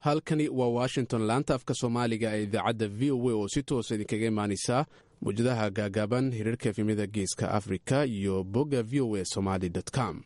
halkani waa washington laanta afka soomaaliga ee idaacadda v o a oo si toosa idinkaga imaaneysa mawjadaha gaagaaban hirarka efemyada geeska afrika iyo bogga v o a somaly com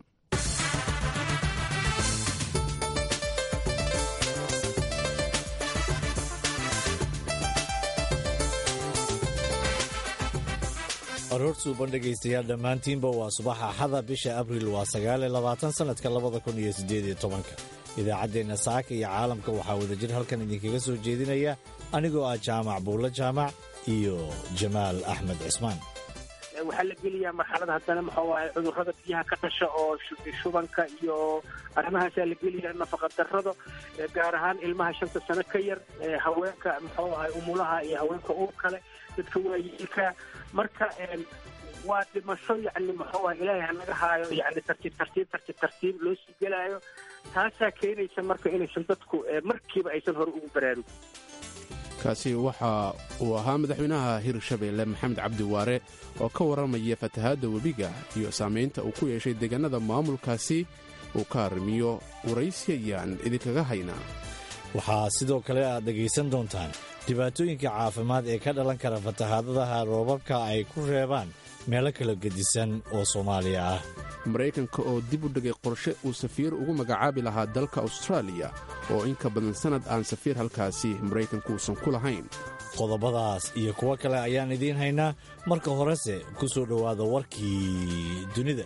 aroor suuban dhegaystayaal dhammaantiinba waa subax axada bisha abriil waa sagaaliyo labaatan sannadka labada kun iyo siddeed iyo tobanka idaacaddeenna saaka iyo caalamka waxaa wadajir halkan idinkaga soo jeedinaya anigoo ah jaamac buulle jaamac iyo jamaal axmed cismaan waxaa la geliyaa marxalada haddana muxuu ahay cudurrada biyaha ka dhasha oo shubanka iyo arrimahaasaa la geliyaa nafaqa darrada gaar ahaan ilmaha shanta sano ka yar haweenka muxuu ahay umulaha iyo haweenka uur kale dadka waayeelka marka waa dhimasho yacni muxuu ahay ilaahay hanaga haayo yacni tartiib tartiib tartiib tartiib loo sii gelaayo taasaa keenaysa marka inaysan dadku markiiba aysan hore ugu baraarugin kaasi waxa uu ahaa madaxweynaha hirshabeelle maxamed cabdi waare oo ka warramaya fatahaadda webiga iyo saamaynta uu ku yeeshay deegaanada maamulkaasi uu ka arrimiyo waraysi ayaan idinkaga haynaa waxaa sidoo kale aad dhegaysan doontaan dhibaatooyinka caafimaad ee ka dhalan kara fatahaadadaha roobabka ay ku reebaan meelo kala gedisan oo soomaaliya ah maraykanka oo dib u dhigay qorshe uu safiir ugu magacaabi lahaa dalka austraaliya oo in ka badan sannad aan safiir halkaasi maraykanku uusan ku lahayn qodobadaas iyo kuwo kale ayaan idiin haynaa marka horese ku soo dhowaada warkii dunida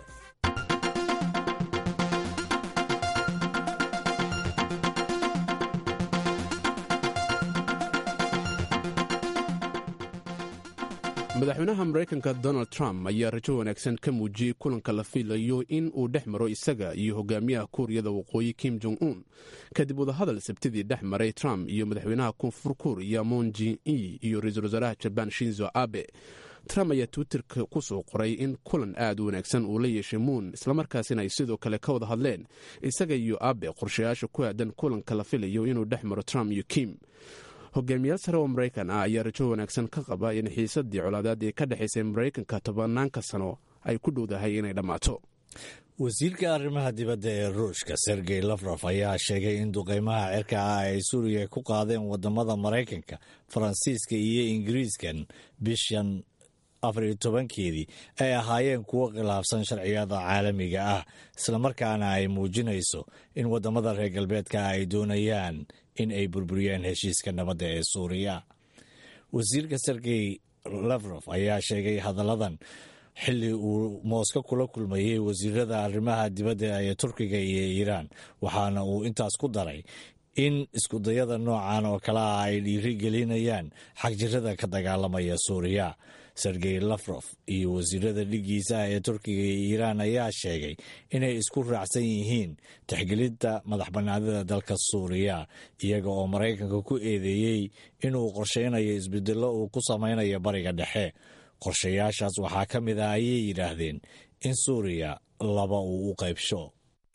madaxweynaha maraykanka donald trump ayaa rajo wanaagsan ka muujiyey kulanka la filayo in uu dhex maro isaga iyo hogaamiyaha kuuriyada waqooyi kim jong un kadib wadahadal sabtidii dhex maray trump iyo madaxweynaha koonfur kuuriya moon jin e iyo ra-iisul wasaaraha jabaan shinzo abe trump ayaa twitterka ku soo qoray in kulan aad u wanaagsan uu la yeeshay muun islamarkaasina ay sidoo kale ka wada hadleen isaga iyo abe qorshayaasha ku aadan kulanka la filayo inuu dhex maro trump iyo kim hogaamiyaal sare oo maraykan ah ayaa rajo wanaagsan ka qaba in xiisadii colaadaad ee ka dhexaysay maraykanka tobanaanka sano ay ku dhowdahay inay dhammaato wasiirka arrimaha dibadda ee ruushka sergey lafrof ayaa sheegay in duqeymaha cirka ah ay suuriya ku qaadeen wadamada maraykanka faransiiska iyo ingiriiskan bishan afar iyo tobankeedii ay ahaayeen kuwo khilaafsan sharciyada caalamiga ah islamarkaana ay muujinayso in wadamada reer galbeedka ay doonayaan in ay burburiyaan heshiiska nabadda ee suuriya wasiirka sergey lafrof ayaa sheegay hadalladan xilli uu mooska kula kulmayey wasiirada arrimaha dibadda ee turkiga iyo iiraan waxaana uu intaas ku daray in iskudayada noocan oo kale ah ay dhiiri gelinayaan xagjirada ka dagaalamaya suuriya sergey lafrof iyo wasiirada dhigiisa ah ee turkiga iyo iiraan ayaa sheegay inay isku raacsan yihiin tixgelinta madax bannaanida dalka suuriya iyaga oo maraykanka ku eedeeyey inuu qorsheynayo isbedello uu ku samaynayo bariga dhexe qorshayaashaas waxaa ka mid ah ayay yidhaahdeen in suuriya laba uu u qaybsho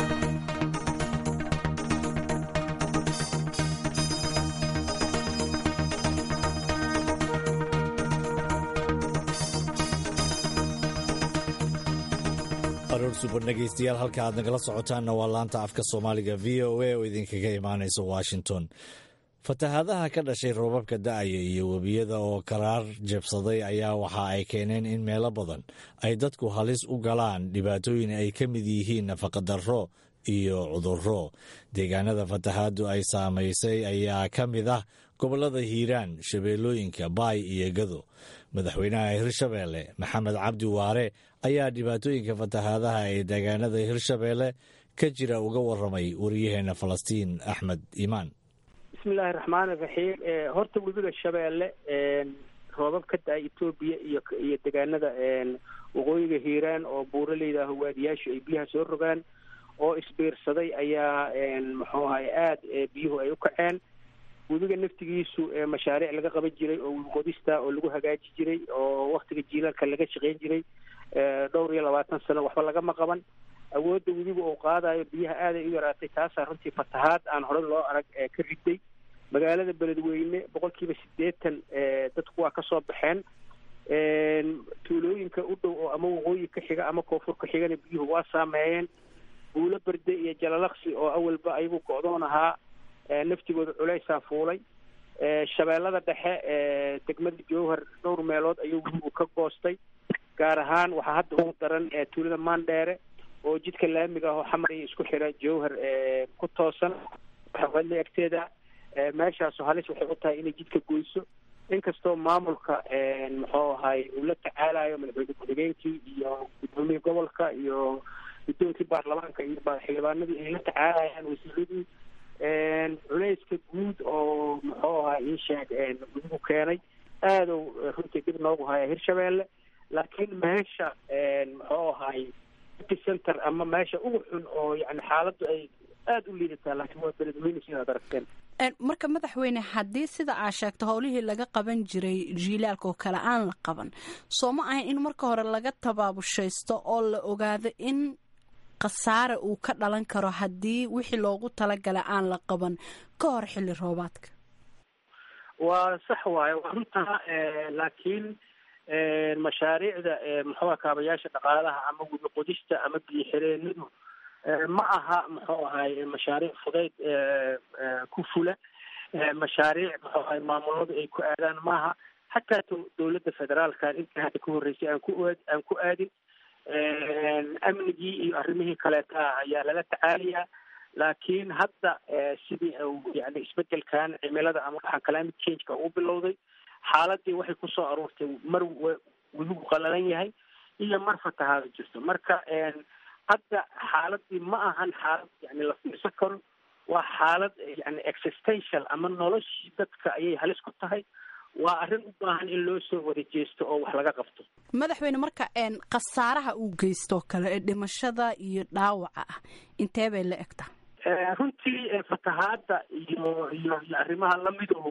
aroor suban dhegaystayaal halka aad nagala socotaanna waa laanta afka soomaaliga v o a oo idinkaga imaanaysa washington fatahaadaha ka dhashay roobabka da'aya iyo webiyada oo karaar jabsaday ayaa waxa ay keeneen in meelo badan ay dadku halis u galaan dhibaatooyin ay ka mid yihiin nafaqadarro iyo cudurro deegaanada fatahaaddu ay saamaysay ayaa ka mid ah gobollada hiiraan shabeellooyinka baay iyo gado madaxweynaha hirshabeelle maxamed cabdi waare ayaa dhibaatooyinka fatahaadaha ee deegaanada hirshabeelle ka jira uga warramay waryaheena falastiin axmed iimaan bismillahi raxmaani raxiim horta webiga shabeelle roobab ka da-ay etoobiya iyo iyo deegaanada waqooyiga hiiraan oo buuraleyda ah waadiyaashu ay biyaha soo rogaan oo isbiirsaday ayaa muxuu ahay aada biyuhu ay u kaceen webiga naftigiisu mashaariic laga qaban jiray oo qodista oo lagu hagaaji jiray oo waktiga jiilaalka laga shaqeyn jiray dhowr iyo labaatan sano waxba lagama qaban awoodda webiga uu qaadayo biyaha aaday u yaraatay taasaa runtii fatahaad aan hore loo arag ka riday magaalada beledweyne boqol kiiba siddeetan dadku waa kasoo baxeen tuulooyinka u dhow oo ama waqooyi ka xiga ama koonfur ka xigana biyuhu waa saameeyeen buulo berde iyo jalalaqsi oo awalba ayagu go-doon ahaa naftigooda culeysaa fuulay shabeellada dhexe degmada jowhar dhowr meelood ayuu webigu ka goostay gaar ahaan waxaa hadda ugu daran tuulada maandheere oo jidka laamiga ah oo xamar iyo isku xira jowhar ku toosan xawadle agteeda meeshaasu halis waxay u tahay inay jidka goyso inkastoo maamulka muxuu ahay uu la tacaalayo madaxweyne ku-xigeenkii iyo gudoomiyii gobolka iyo guddoonkii baarlamaanka iyo xildhibaanadii ay la tacaalayaan wasiiradii culeyska guud oo muxuu ahay ii sheeg gudigu keenay aada u runtii dib noogu haya hirshabeelle laakiin meesha muxuu ahay center ama meesha ugu xun oo yani xaaladdu ay aada u liidataa laakiin waa beledweyne sidaad aragteen marka madaxweyne haddii sida aa sheegto howlihii laga qaban jiray jiilaalka oo kale aan la qaban soo ma ahayn in marka hore laga tabaabushaysto oo la ogaado in khasaare uu ka dhalan karo haddii wixii loogu talagalay aan la qaban ka hor xilli roobaadka waa sax waaye waa runtaa laakiin mashaariicda muxuuha kaabayaasha dhaqaalaha ama webi qodista ama biyo xireenadu ma aha muxuu ahay mashaariic fudayd ku fula mashaariic muxuu ahay maamuladu ay ku aadaan maaha xataa dowladda federaalka inta hadda ka horreysay aan ku aan ku aadin amnigii iyo arrimihii kaleeta ayaa lala tacaalayaa laakiin hadda sidii yani isbedelkan cimilada ama waxaan climate changeka uu bilowday xaaladii waxay kusoo aruurtay mar webigu qalalan yahay iyo mar fatahaada jirto marka hadda xaaladii ma ahan xaalad yani la fiirsan karo waa xaalad yani existential ama noloshii dadka ayay halis ku tahay waa arrin u baahan in loo soo wada jeesto oo wax laga qabto madaxweyne marka khasaaraha uu geystoo kale ee dhimashada iyo dhaawaca ah intee bay la egtaa runtii fatahaada iyo iyo iyo arrimaha lamidu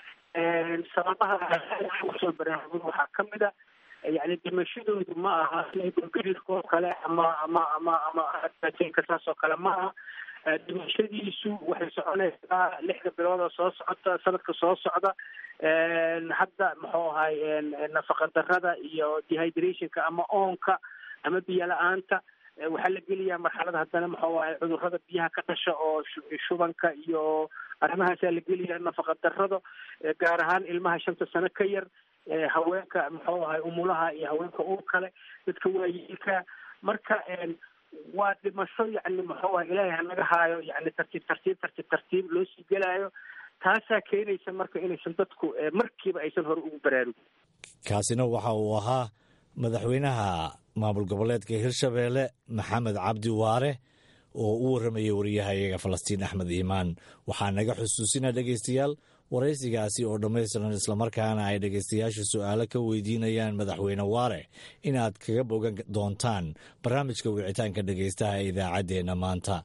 sababaha kusoo baraarugin waxaa kamid a yani dhimashadoodu ma aha garirka oo kale ama ama ama ama ka saas oo kale ma aha dhimashadiisu waxay soconaysaa lixda bilood oo soo socota sanadka soo socda hadda muxuu ahay nafaqa darada iyo dehydrationka ama oonka ama biyo la-aanta waxaa la geliyaa marxalada haddana muxuu ahay cudurada biyaha ka dhasha oo shubanka iyo arrimahaasaa la geliyaa nafaqa darado gaar ahaan ilmaha shanta sano ka yar haweenka muxuu ahay umulaha iyo haweenka uur kale dadka waayeelka marka waa dhimasho yani muxuu ahay ilaahay hanaga haayo yani tartiib tartiib tartiib tartiib loo sii gelaayo taasaa keenaysa marka inaysan dadku markiiba aysan hore ugu baraarugin kaasina waxa uu ahaa madaxweynaha maamul goboleedka hirshabeelle maxamed cabdi waare oo u warramayay wariyahayaga falastiin axmed iimaan waxaa naga xusuusina dhegaystayaal waraysigaasi oo dhammaystiran islamarkaana ay dhegaystayaashu su'aalo ka weydiinayaan madaxweyne waare inaad kaga bogan doontaan barnaamijka wicitaanka dhegaystaha ee idaacaddeenna maanta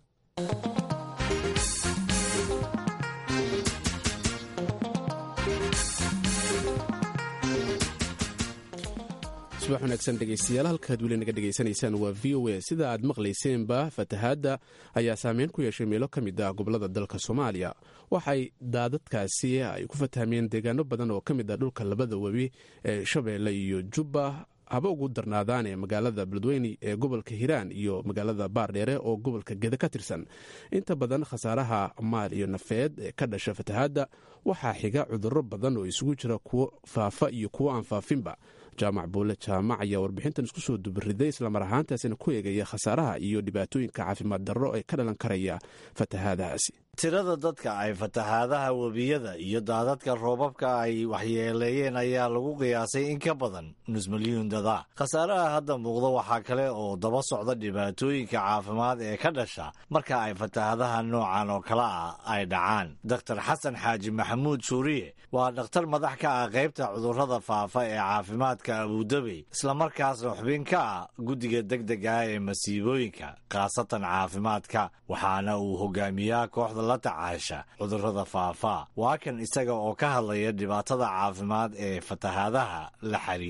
subax wanaagsan dhegaystayaal halkaad weli naga dhegaysanaysaan waa v o a sida aad maqlayseenba fatahaadda ayaa saameyn ku yeeshay meelo ka mid ah gobolada dalka soomaaliya waxay daadadkaasi ay ku fatahmeen deegaano badan oo ka mid ah dhulka labada webi ee shabeelle iyo jubba haba ugu darnaadaan ee magaalada beledweyne ee gobolka hiiraan iyo magaalada baardheere oo gobolka gede ka tirsan inta badan khasaaraha maal iyo nafeed ee ka dhasha fatahaadda waxaa xiga cudurro badan oo isugu jira kuwo faafa iyo kuwo aan faafinba jaamac buule jaamac ayaa warbixintan isku soo dubariday islamar ahaantaasina ku eegaya khasaaraha iyo dhibaatooyinka caafimaad darro ee ka dhalan karaya fatahaadahaasi tirada dadka ay fatahaadaha webiyada iyo daadadka roobabka ay waxyeeleeyeen ayaa lagu qiyaasay in ka badan nus milyuun dada khasaaraha hadda muuqda waxaa kale oo daba socda dhibaatooyinka caafimaad ee ka dhasha marka ay fatahaadaha noocan oo kale ah ay dhacaan doktor xasan xaaji maxamuud suuriye waa dhakhtar madax ka ah qaybta cudurrada faafa ee caafimaadka abuudabey islamarkaasna xubin ka ah guddiga deg deg ah ee masiibooyinka khaasatan caafimaadka waxaana uu hogaamiyaa kooxda la tacaasha cudurrada faafa waa kan isaga oo ka hadlaya dhibaatada caafimaad ee fatahaadaha la xiriira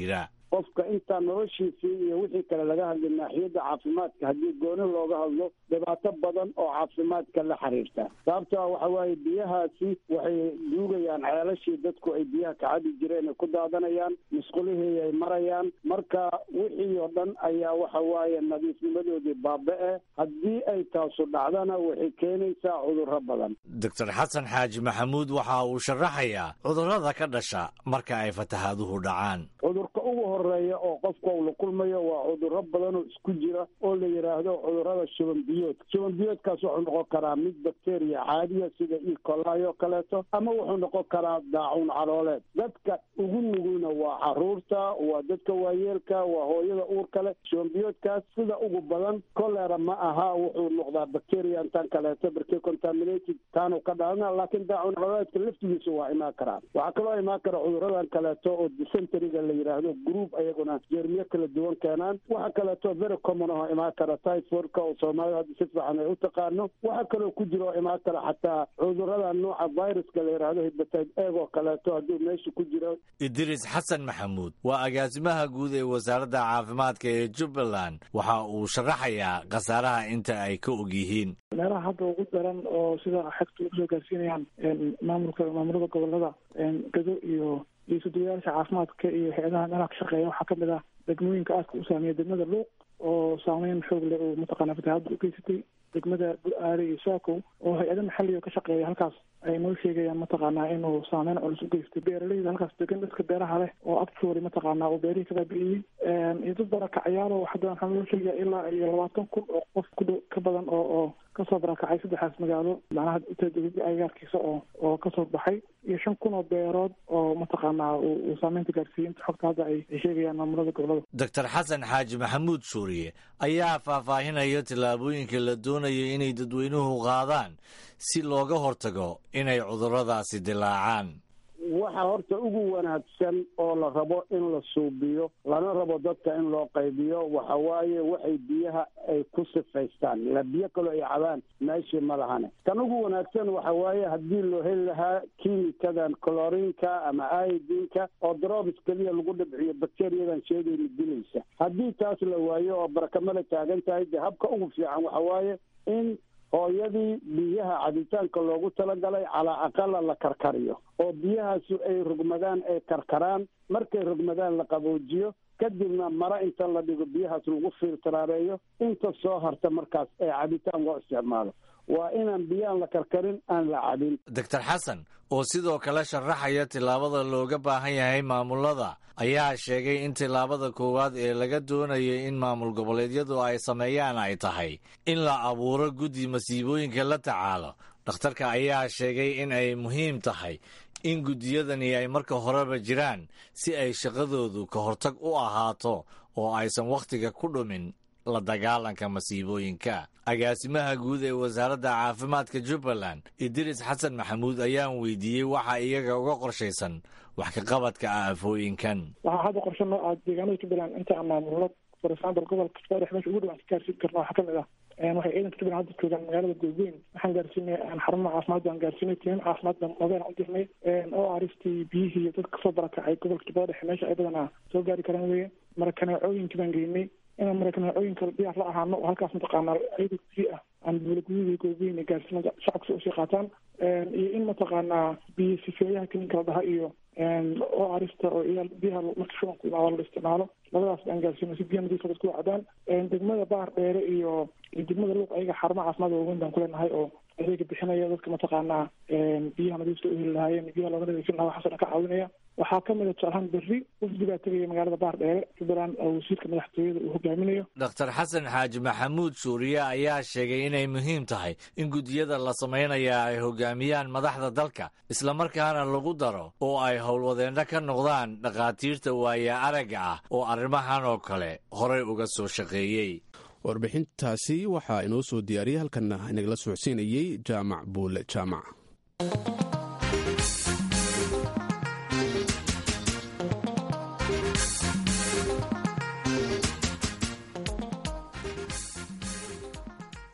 qofka intaa noloshiisii iyo wixii kale laga hadlay naaxiyadda caafimaadka haddii gooni looga hadlo dhibaato badan oo caafimaadka la xiriirta sababto a waxa waaye biyahaasi waxay duugayaan ceelashii dadku ay biyaha ka cabi jireen ay ku daadanayaan musqulihii ay marayaan marka wixii oo dhan ayaa waxa waaye nadiifnimadoodii baaba-e haddii ay taasu dhacdana waxay keenaysaa cudurro badan doctor xasan xaaji maxamuud waxa uu sharaxayaa cudurrada ka dhasha marka ay fatahaaduhu dhacaan cudurka ugu horeeya oo qofka uu la kulmayo waa cudurro badan oo isku jira oo la yidhaahdo cudurrada shuban biyoodka shuban biyoodkaas wuxuu noqon karaa mid bakteriya caadiya sida ecolai oo kaleeto ama wuxuu noqon karaa daacuun calooleed dadka ugu nugulna waa caruurta waa dadka waayeelka waa hooyada uurka leh shuban biyoodkaas sida ugu badan colera ma aha wuxuu noqdaa bacteria intaan kaleeto barke contaminated taanu ka dhalana laakiin daacuun calooleedka laftigiisa waa imaan karaa waxaa kaloo imaan kara cuduradan kaleeto oo dysenteriga la yidhaahdo group ayaguna jeermiyo kala duwan keenaan waxa kaleeto very common oo imaan kara typhoidka oo soomaalida hadda si fiican ay u taqaano waxaa kaloo ku jira oo imaan kara xataa cudurada nooca viruska la yidhaahdo hibatayd eeg oo kaleeto hadduu meesha ku jiro idriis xasan maxamuud waa agaasimaha guud ee wasaaradda caafimaadka ee jubbaland waxa uu sharaxayaa khasaaraha inta ay ka og yihiin meelaha hadda ugu daran oo sida xegta lagu soo gaarsiinayaan maamulka maamulada gobolada gado iyo iyo suduwayaasha caafimaadka iyo hay-adaha meelaha ka shaqeeya waxaa kamid ah degmooyinka aadka u saameeya degmada luuq oo saameyn xoog leh oo mataqaana fatahaadda ugeysatay degmada bu-aale iyo saakow oo hay-ada maxaliga ka shaqeeya halkaas ay noo sheegayaan mataqaanaa inuu saameyn culus ugeystay beeraleyda halkaas degan dadka beeraha leh oo actually mataqaanaa uu beerihii ka baabi'iyey iyo dad barakacayaalo hadda waxaa noo sheegaya ilaa iyo labaatan kun oo qof kudhow ka badan oo oo kasoo barakacay saddexdaas magaalo macnaha utadawada agagaarkiisa oo oo kasoo baxay iyo shan kun oo beerood oo mataqaanaa uu saameynta gaarsiiyey inta xogta hadda ay sheegayaan maamulada gobolada doctor xasan xaaji maxamuud suuriye ayaa faahfaahinaya tallaabooyinka la doonayo inay dadweynuhu qaadaan si looga hortago inay cudurradaasi dilaacaan waxa horta ugu wanaagsan oo la rabo in la suubiyo lana rabo dadka in loo qaybiyo waxa waaye waxay biyaha ay ku sifaystaan ila biyo kaloo ay cabaan meeshii ma lahane kan ugu wanaagsan waxa waaye haddii loo heli lahaa kiimikadan colorinka ama aidinka oo drobs keliya lagu dhibciyo bacteriyadan sheegayna dilaysa haddii taas la waayo oo barakamala taagan tahay dee habka ugu fiican waxa waaye in hooyadii biyaha cabitaanka loogu talagalay calaa aqala la karkariyo oo biyahaasi ay rogmadaan ay karkaraan markay rogmadaan la qaboojiyo kadibna mara inta la dhigo biyahaas lagu filtraareeyo inta soo harta markaas ee cabitaan loo isticmaalo waa inaan biyaan la karkarin aan la cabin doctor xasan oo sidoo kale sharaxaya tillaabada looga baahan yahay maamulada ayaa sheegay in tillaabada koowaad ee laga doonayay in maamul goboleedyadu ay sameeyaan ay tahay in la abuuro guddi masiibooyinka la tacaalo dhakhtarka ayaa sheegay in ay muhiim tahay in guddiyadani ay marka horeba jiraan si ay shaqadoodu ka hortag u ahaato oo aysan wakhtiga ku dhumin la dagaalanka masiibooyinka agaasimaha guud ee wasaaradda caafimaadka jubbaland idriis xasan maxamuud ayaan weydiiyey waxa iyaga uga qorshaysan wax ka qabadka aafooyinkan waxaa hadda qorshe noo ah deegaanada jubbaland inta aan maamullo for example gobolka kismaayo meesha ugu dhawaan ka gaarsiin karna waxaa kamid ah waxay ciidanka jubbaland hadda joogaan magaalada goobeyn waxaan gaarsiinay xarumaha caafimaad baan gaarsiinay tiimam caafimaad baan mobeen u dirnay oo aristii biyihii iyo dadka kasoo barakacay gobolka jubbada dhexe meesha ay badan ah soo gaari karaan weye marakaneecooyinkii baan geynay inaan marakaneecooyinka diyaar la ahaano oo halkaas mataqaanaa ciidan gudihi ah aan buulagudidii goobeyn gaarsiinada shacabka usii qaataan iyo in mataqaanaa biyo sifeeyaha kiniinka la dhaha iyo oo arista oo iyaal biyaha marka shubanku imaado la isticmaalo labadaas aan gaarsiino si biya nadiifa dadku cabaan degmada baar dheere iyo iyo degmada luuq ayaga xarumaha caafimaad waaweyn baan kuleenahay oo adeega bixinaya dadka mataqaanaa biyaha nadiifta u heli lahaayeen biyaha looga nadiifin lahaa waxaasoo dhan ka caawinaya waxaa ka mida tusaalahaan berri wafdi baa tegaya magaalada baar dheere jubbaland oo wasiirka madaxtooyada uu hogaaminayo doctor xasan xaaji maxamuud suuriye ayaa sheegay inay muhiim tahay in guddiyada la samaynaya ay hogaamiyaan madaxda dalka islamarkaana lagu daro oo ay howlwadeenno ka noqdaan dhakhaatiirta waaya aragga ah oo arrimahan oo kale horey uga soo shaqeeyey warbixintaasi waxaa inoo soo diyaariyay halkanna inagala socodsiinayey jaamac buule jaamac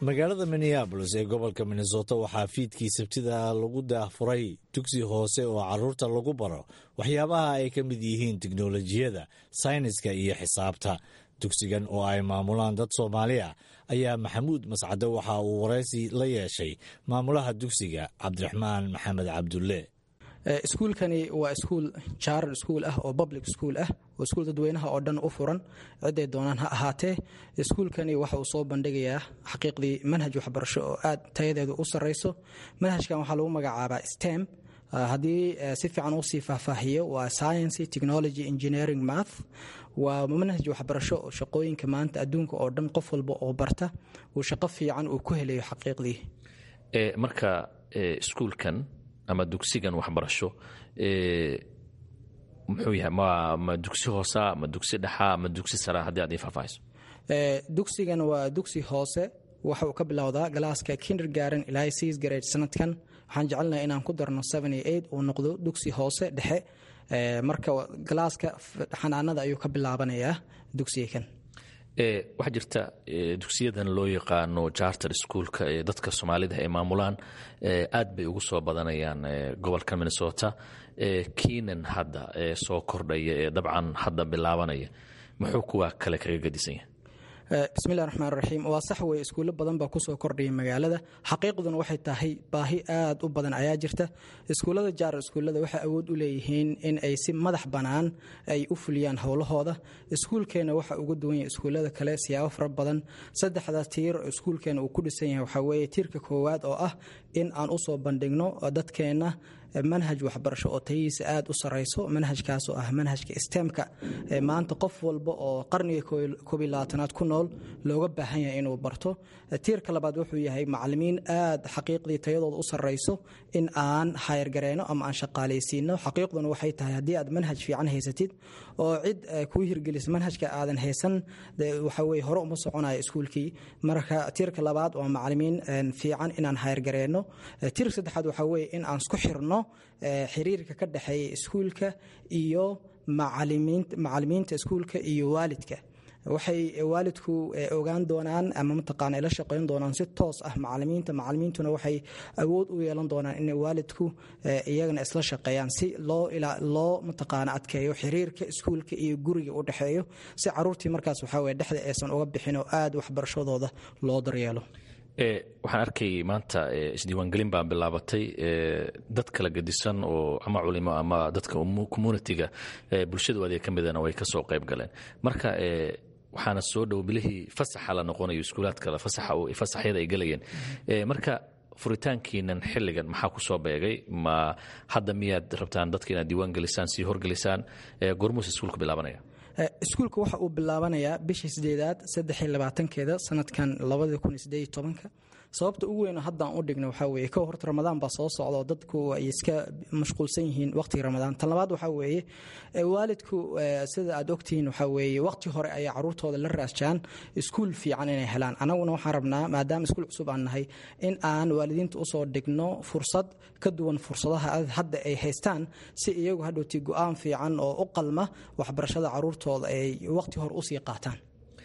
magaalada minneabolis ee gobolka minnesota waxaa fiidkii sabtida lagu daahfuray dugsi hoose oo caruurta lagu baro waxyaabaha ay ka mid yihiin tiknolojiyada sayniska iyo xisaabta dugsigan oo ay maamulaan dad soomaali ah ayaa maxamuud mascade waxa uu waraysi la yeeshay maamulaha dugsiga cabdiraxmaan maxamed cabdulle iskuulkani waa iskuul jaarar iskuul ah oo public school ah oo iskuul dadweynaha oo dhan u furan ciday doonaan ha ahaatee iskuulkani waxa uu soo bandhigayaa xaqiiqdii manhaj waxbarasho oo aad tayadeedu u sarrayso manhajkan waxaa lagu magacaabaa stem haddii si fiican uu sii faahfaahiyo waa science technology engineering math waa manhaj waxbarasho oo shaqooyinka maanta adduunka oo dhan qof walba oo barta uu shaqo fiican uu ku helayo xaqiiqdii marka iskuulkan ama dugsigan waxbarasho muxuu yahay ma dugsi hoosa ma dugsi dhexa ma dugsi sara haddii aad ii faahfaahiso dugsigan waa dugsi hoose waxa uu ka bilowdaa galaaska kindergaren ilaa sis grade sanadkan waxaan jecelnahay inaan ku darno uu noqdo dugsi hoose dhexe marka galaaska xanaanada ayuu ka bilaabanayaa dugsigan waxaa jirta dugsiyadan loo yaqaano charter schoolka ee dadka soomaalida ay maamulaan aad bay ugu soo badanayaan gobolka minnesota kiinan hadda soo kordhaya ee dabcan hadda bilaabanaya muxuu kuwa kale kaga gadisan yahay bismillahi raxmaan raxiim waa sax weye iskuullo badan baa kusoo kordhaya magaalada xaqiiqduna waxay tahay baahi aad u badan ayaa jirta iskuullada jaarar iskuullada waxay awood u leeyihiin in ay si madax bannaan ay u fuliyaan howlahooda iskuulkeenna waxa uga duwan yahay iskuullada kale siyaabo fara badan saddexda tiir oo iskuulkeenna uu ku dhisan yahay waxaa weeye tiirka koowaad oo ah in aan u soo bandhigno dadkeenna manhaj waxbarasho oo tayihiisa aad u sarayso manhajkaas oo ah manhajka stemka maanta qof walba oo qarniga koobiy labaatanaad ku nool looga baahan yahay inuu barto tiirka labaad wuxuu yahay macalimiin aad xaqiiqdii tayadooda u sarayso in aan hayargareyno ama aan shaqaalaysiino xaqiiqduna waxay tahay haddii aad manhaj fiican haysatid oo cid kuu hirgelisa manhajka aadan haysan waxaweye hore uma soconayo iskuulkii marka tiirka labaad waa macalimiin fiican inaan hayargareyno tiirka saddexaad waxaa weye in aan isku xirno xiriirka ka dhexeeya iskuulka iyo macalimiinta iskuulka iyo waalidka waxay waalidku ogaan doonaan ama mataqaana la shaqeyn doonaan si toos ah macalimiinta macalimiintuna waxay awood u yeelan doonaan inay waalidku iyagana isla shaqeeyaan si loo loo mataqaana adkeeyo xiriirka iskuulka iyo guriga u dhexeeyo si caruurtii markaas waxaa weye dhexda aysan uga bixin oo aad waxbarashadooda loo daryeelo waxaan arkay maanta isdiiwaangelin baa bilaabatay dad kala gedisan oo ama culimo ama dadka communitiga bulshadu adeeg ka midana way kasoo qayb galeen marka waxaana soo dhow bilihii fasaxa la noqonayo iskuulaadkale fasaxyada ay gelayeen marka furitaankiinan xilligan maxaa ku soo beegay ma hadda miyaad rabtaan dadka inaad diiwaan gelisaan sii horgelisaan gormuus iskuulka bilaabanaya iskuulka waxa uu bilaabanayaa bishii sideedaad saddexiy labaatankeeda sanadkan labada kun iyo sideed tobanka sababta ugu weyn haddaan u dhigno waxaa weeye kow horta ramadaan baa soo socda oo dadku ay iska mashquulsan yihiin waqtiga ramadaan tan labaad waxaa weeye waalidku sida aad ogtihiin waxaa weeye waqti hore ayay caruurtooda la raasjaan iskuul fiican inay helaan annaguna waxaan rabnaa maadaama iskuul cusub aan nahay in aan waalidiinta usoo dhigno fursad ka duwan fursadaha hadda ay haystaan si iyagu hadhowti go-aan fiican oo u qalma waxbarashada caruurtooda ay waqti hore usii qaataan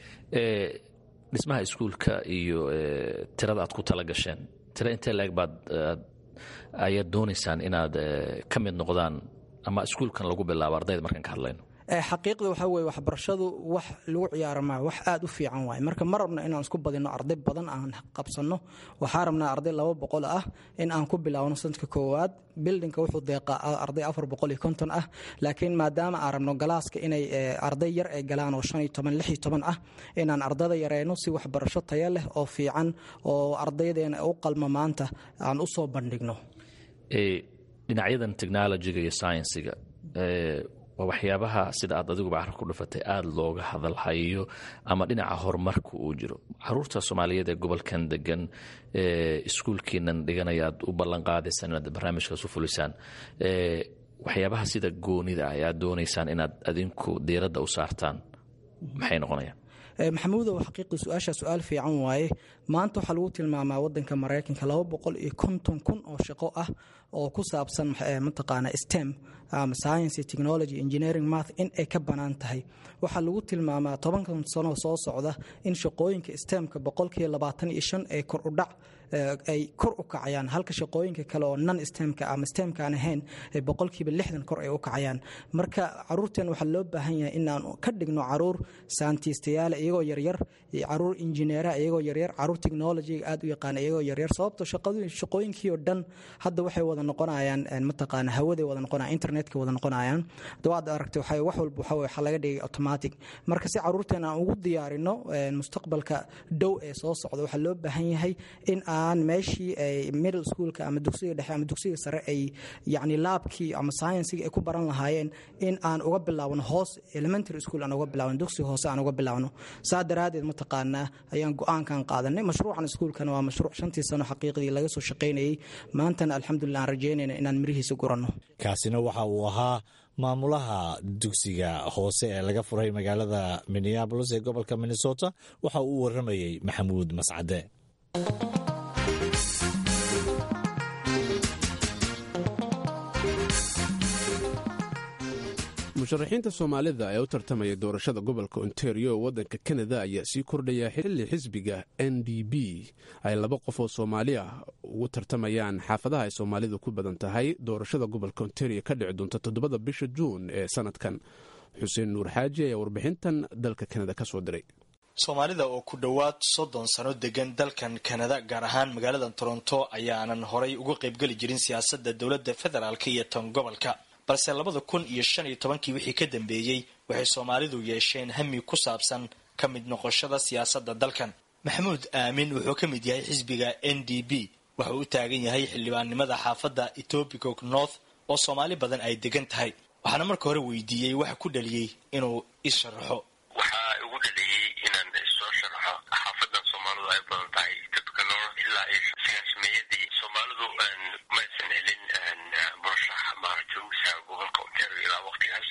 dhismaha iskuulka iyo tirada aad ku tala gasheen tira intee laeg baad ayaad doonaysaan inaad ka mid noqdaan ama iskuulkan lagu bilaabo ardayda markaan ka hadlayno xaqiiqda waxaa weye waxbarashadu wax lagu ciyaaro maa wax aad u fiican waay marka ma rabno inaan isku badino arday badan aan qabsanno waxaa rabnaa arday laba boqol ah in aan ku bilaawno sanadka koowaad bildinka wuxuu deeqaa arday afar boqol iyo konton ah laakiin maadaama aan rabno galaaska inay arday yar ay galaan oo shan iyo toban lix iyo toban ah inaan ardada yareyno si waxbarasho taya leh oo fiican oo ardaydeena u qalma maanta aan u soo bandhigno dhinacyadan technologiga iyo sciensiga waa waxyaabaha sida aad adiguba carab ku dhufatay aada looga hadalhayo ama dhinaca horumarka uu jiro caruurta soomaaliyeed ee gobolkan degan iskuulkiinan dhiganaya aad u ballan qaadaysaan inaad barnaamijkaas u fulisaan waxyaabaha sida goonida ah aad doonaysaan inaad adinku diiradda u saartaan maxay noqonayaan maxamuudow xaqiiqii su-aasha su-aal fiican waaye maanta waxaa lagu tilmaamaa wadanka maraykanka laba boqol iyo konton kun oo shaqo ah oo ku saabsan mataqaana stem ama science technology engineering math in ay ka bannaan tahay waxaa lagu tilmaamaa tobankan sano soo socda in shaqooyinka stemka boqolkiiba labaatan iyo shan ee kor u dhac ay kor u kacayaan halka shaqooyinka kale oo non stemka ama stemka aan ahayn ay boqolkiiba lixdan kor ay u kacayaan marka caruurteen waxaa loo baahan yahay inaan ka dhigno caruur saantiistayaala iyagoo yaryar caruur injineera iyagoo yaryar caruur technologyga aad u yaqaan iyagoo yaryar sababto shaqooyinkii oo dhan hadda waxay wada noqonayaan mataqaana hawaday wada noqonayaan internetka wada noqonayaan dawaad aragtay waxay wax walba waxa waxaa laga dhigay automatic marka si caruurteen aan ugu diyaarino mustaqbalka dhow ee soo socda waxaa loo baahan yahay in aan meeshii ay middle schoolka ama dugsiga dhexe ama dugsiga sare ay yacni laabkii ama sciensiga ay ku baran lahaayeen in aan uga bilaawno hoos elementary school aan uga bilaawno dugsiga hoose aan uga bilaawno saa daraaddeed mataqaanaa ayaan go-aankan qaadanay mashruucan iskuulkana waa mashruuc shantii sano xaqiiqdii laga soo shaqaynayay maantana alxamdulilah aan rajaynayna inaan mirihiisa guranno kaasina waxa uu ahaa maamulaha dugsiga hoose ee laga furay magaalada minneabolis ee gobolka minnesota waxa uu u waramayey maxamuud mascade musharaxiinta soomaalida ee u tartamaya doorashada gobolka ontario oo waddanka kanada ayaa sii kordhaya xilli xisbiga n d b ay laba qof oo soomaali ah ugu tartamayaan xaafadaha ay soomaalidu ku badan tahay doorashada gobolka ontario ka dhici doonta toddobada bisha juun ee sanadkan xuseen nuur xaaji ayaa warbixintan dalka kanada ka soo diray soomaalida oo ku dhowaad soddon sano degan dalkan kanada gaar ahaan magaalada toronto ayaanan horay uga qaybgeli jirin siyaasadda dowladda federaalk iyo tan gobolka balse labada kun iyo shan iyo tobankii wixii ka dambeeyey waxay soomaalidu yeesheen hami ku saabsan ka mid noqoshada siyaasadda dalkan maxamuud aamin wuxuu ka mid yahay xisbiga n d b wuxuu u taagan yahay xildhibaannimada xaafadda etobicoke north oo soomaali badan ay degan tahay waxaana marka hore weydiiyey waxa ku dhaliyey inuu isharaxo waxaa igu dhaliyey inaan soo sharaxo xaafadan soomaalidu ay badan tahay etobica north ilaa siyaasmeeyadii soomaalidu maysan helin murashax maaragtay usaa gobolka ontario ilaa waqtigaas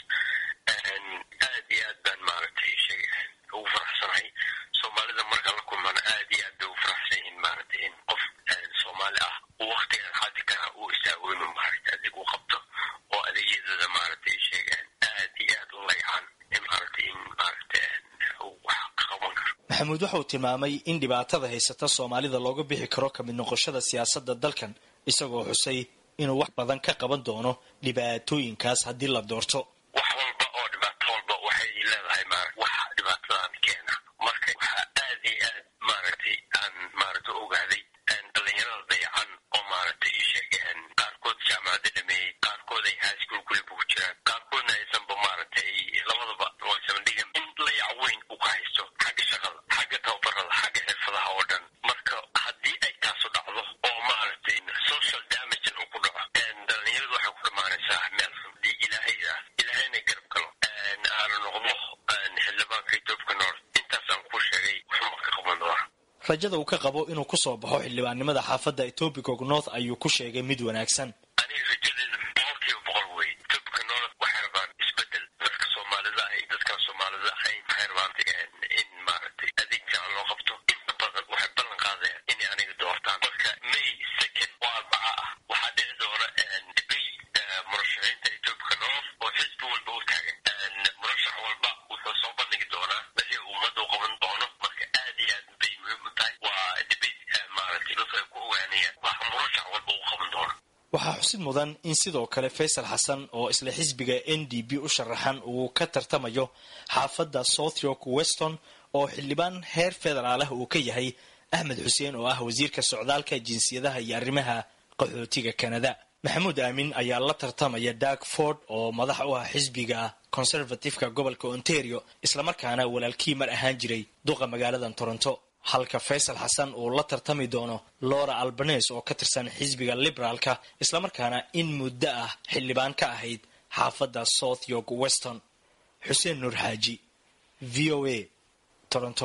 aad iyo aad baan maaragtay sheeg ugu faraxsanahay soomaalida marka la kulmana aad iyo aad bay ugu faraxsan yihiin maaragtay in qof soomaali ah uu waqtigan xaadirkana uu istaago inuu maaragtay adig u qabto oo adeegyadooda maaragtay sheegaan aad iyo aad u laycaan in maaragtay in maaragtay uu wax ka qaban karo maxamuud waxauu tilmaamay in dhibaatada haysata soomaalida looga bixi karo kamid noqoshada siyaasadda dalkan isagoo xusay inuu wax badan ka qaban doono dhibaatooyinkaas haddii la doorto wax walba oo dhibaato walba waxay leedahay ma wax dhibaatadan keena marka waxaa aad iyo aad maaragtay aan maaragtay ogaaday dhalinyarada dayacan oo maaragtay ii sheegeen qaarkood jaamacadda dhameeyey qaarkood ay highschool kuliba ku jiraan qaarkoodna aysanba maaragtay labadaba waysan dhigan in layac weyn uu ka haysto xagga shaqada xagga tababarada xagga xirfadaha oo dhan marka haddii ay taasu dhacdo oo maaragtay social damagen uu ku dhaco dhalinyaradu waxay ku dhamaanaysaa meel hadii ilaahayda ilaahayna garab galo aanu noqdo xildhibaanka etoobica north intaasaan ku sheegay wuxuuma ka qaban doona rajada uu ka qabo inuu ku soo baxo xildhibaannimada xaafadda etobicoke north ayuu ku sheegay mid wanaagsan aniga rajadeeda boqolkiiba boqol wey etoobica north waxay rabaan isbedel dadka soomaalida ah dadkaan soomaalida ahayn waxay rabaan in maaragtay adeeg fiican loo qabto inta badan waxay ballan qaadayaan inay aniga doortaan marka may second oo arbaca ah waxaa dhici doona debay murashaxiinta etoobica north oo xisbi walba u taagan murashax walba wuxuu soo bandhigi doonaa wixii ummadda u qaban doono marka aad iyo aad bay muhiim u tahay waa debay maaragtay dadku ay ku ogaanayaan waxa murashax walba u qaban doona waxaa xusid mudan in sidoo kale faysal xasan oo isla xisbiga n d b u sharaxan uu ka tartamayo xaafadda southyork weston oo xildhibaan heer federaal ah uu ka yahay axmed xuseen oo ah wasiirka socdaalka jinsiyadaha iyo arrimaha qaxootiga kanada maxamuud aamin ayaa la tartamaya dag ford oo madax u ah xisbiga conservatifeka gobolka ontario islamarkaana walaalkii mar ahaan jiray duqa magaalada toronto halka faysal xasan uu la tartami doono lora albanes oo ka tirsan xisbiga liberaalka islamarkaana in muddo ah xildhibaan ka ahayd xaafadda south york weston xuseen nuur xaaji v o a toronto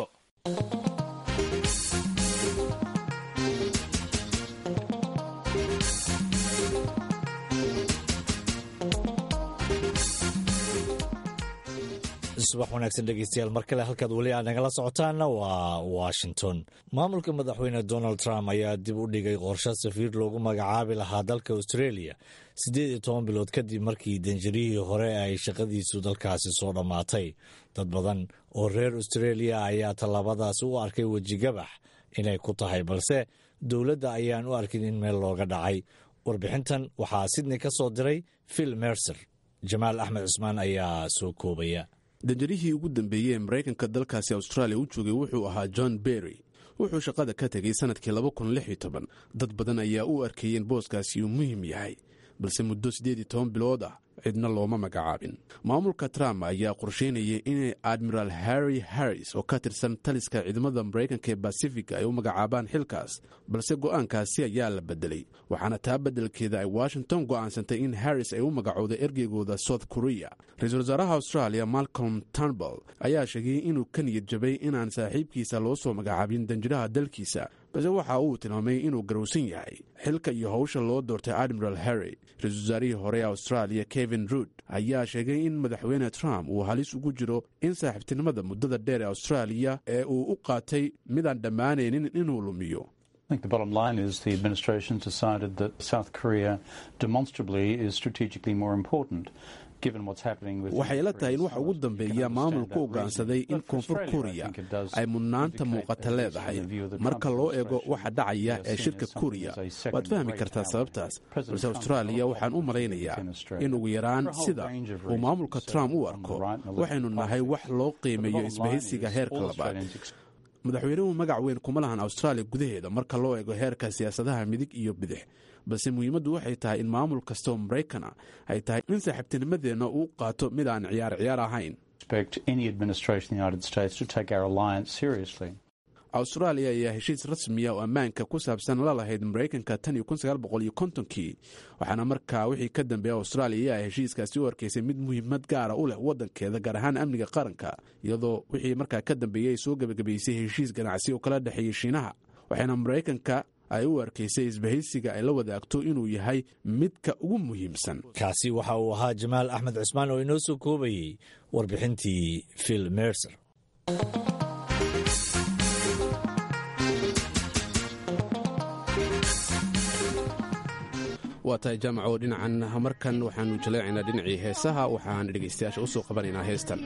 subax wanaagsan dhegeystayaal mar kale halkaad weli aad nagala socotaanna waa washington maamulka madaxweyne donald trump ayaa dib u dhigay qorshe safiir loogu magacaabi lahaa dalka australia siddeed iyo toban bilood kadib markii danjarihii hore ay shaqadiisu dalkaasi soo dhammaatay dad badan oo reer australia ayaa tallaabadaasi u arkay wejigabax inay ku tahay balse dowladda ayaan u arkin in meel looga dhacay warbixintan waxaa sidney ka soo diray phil mercer jamaal axmed cusmaan ayaa soo koobaya danjarihii ugu dambeeyey ee maraykanka dalkaasi austraaliya u joogay wuxuu ahaa john berry wuxuu shaqada ka tegay sannadkii dad badan ayaa u arkayeen booskaasi uu muhiim yahay balse muddo siddeed iyo toban bilood ah cidna looma magacaabin maamulka trump ayaa qorsheynayay inay admiral harry harris oo ka tirsan taliska ciidamada maraykanka ee basifiga ay u magacaabaan xilkaas balse go'aankaasi ayaa la bedelay waxaana taa beddelkeeda ay washington go'aansantay in harris ay u magacowda ergeygooda south korea ra-iisul wasaaraha australia malcolm turnbull ayaa sheegay inuu ka niyad jabay inaan saaxiibkiisa loo soo magacaabin danjiraha dalkiisa balse waxa uu tilmaamay inuu garowsan yahay xilka iyo howsha loo doortay admiral harry ra-isul wasaarihii hore ee australia kevin ruud ayaa sheegay in madaxweyne trump uu halis ugu jiro in saaxiibtinimada muddada dheer ee austraaliya ee uu u qaatay midaan dhammaanaynin inuu lumiyo I think the bottom line is the administration decided that South Korea demonstrably is strategically more important. waxay la tahay in waxa ugu dambeeya maamulku ogaansaday in koonfur kuriya ay mudnaanta muuqata leedahay marka loo eego waxa dhacaya ee shirka kuriya waad fahmi kartaa sababtaas balse austraaliya waxaan u malaynayaa in ugu yaraan sida uu maamulka trump u arko waxaynu nahay wax loo qiimeeyo isbahaysiga heerka labaad madaxweynuhu magac weyn kuma lahan austraaliya gudaheeda marka loo eego heerka siyaasadaha midig iyo bidix balse muhiimaddu waxay tahay in maamul kastaoo maraykana ay tahay in saaxiibtinimadeenna uu qaato mid aan ciyaar ciyaar ahayn austraaliya ayaa heshiis rasmiya oo ammaanka ku saabsan la lahayd maraykanka tan iyo kii waxaana markaa wixii ka dambeeya austraaliya ayaa heshiiskaasi u arkaysay mid muhiimad gaara u leh waddankeeda gaar ahaan amniga qaranka iyadoo wixii markaa ka dambeeyey ay soo gebagabaysay heshiis ganacsi oo kala dhexeeyey shiinaha waxaana maraykanka ay u arkaysay isbahaysiga ay la wadaagto inuu yahay midka ugu muhiimsan kaasi waxa uu ahaa jamaal axmed cusmaan oo inoo soo koobayey warbixintii phil mercer waa tahay jaamaco dhinacan markan waxaanu jaleecaynaa dhinacii heesaha waxaan dhegaystayaasha u soo qabanaynaa heestan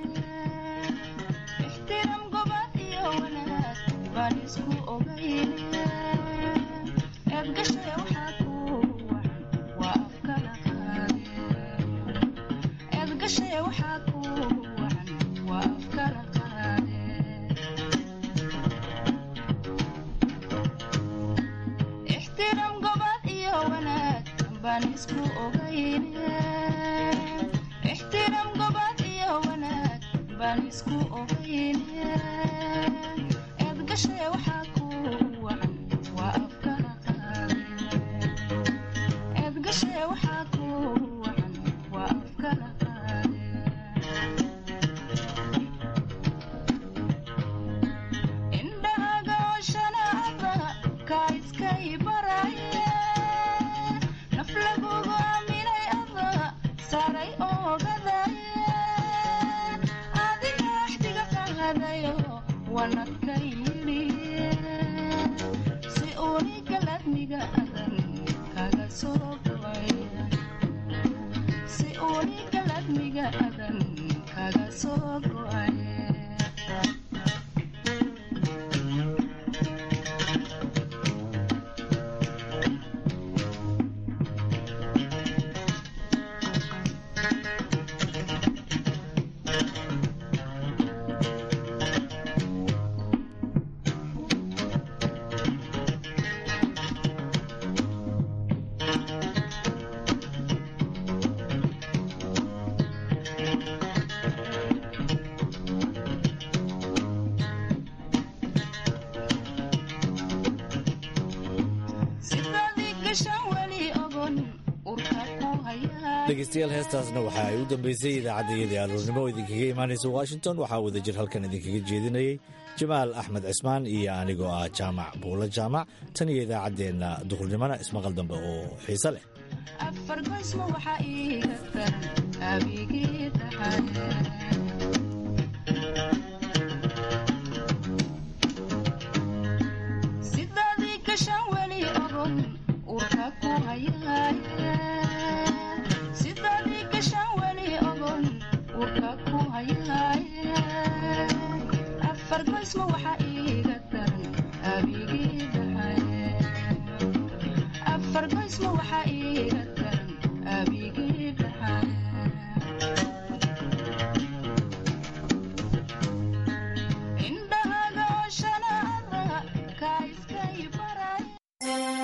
dhegeystayaal heestaasna waxa ay u dambeysay idaacaddayadii aroornimo oo idinkaga imaanaysa washington waxaa wadajir halkan idinkaga jeedinayay jamaal axmed cismaan iyo anigoo ah jaamac buulo jaamac tan iyo idaacaddeenna duhurnimona ismaqal dambe oo xiise leh afar goysma waxaa iiga daran abigii tahay fargoysma waxaa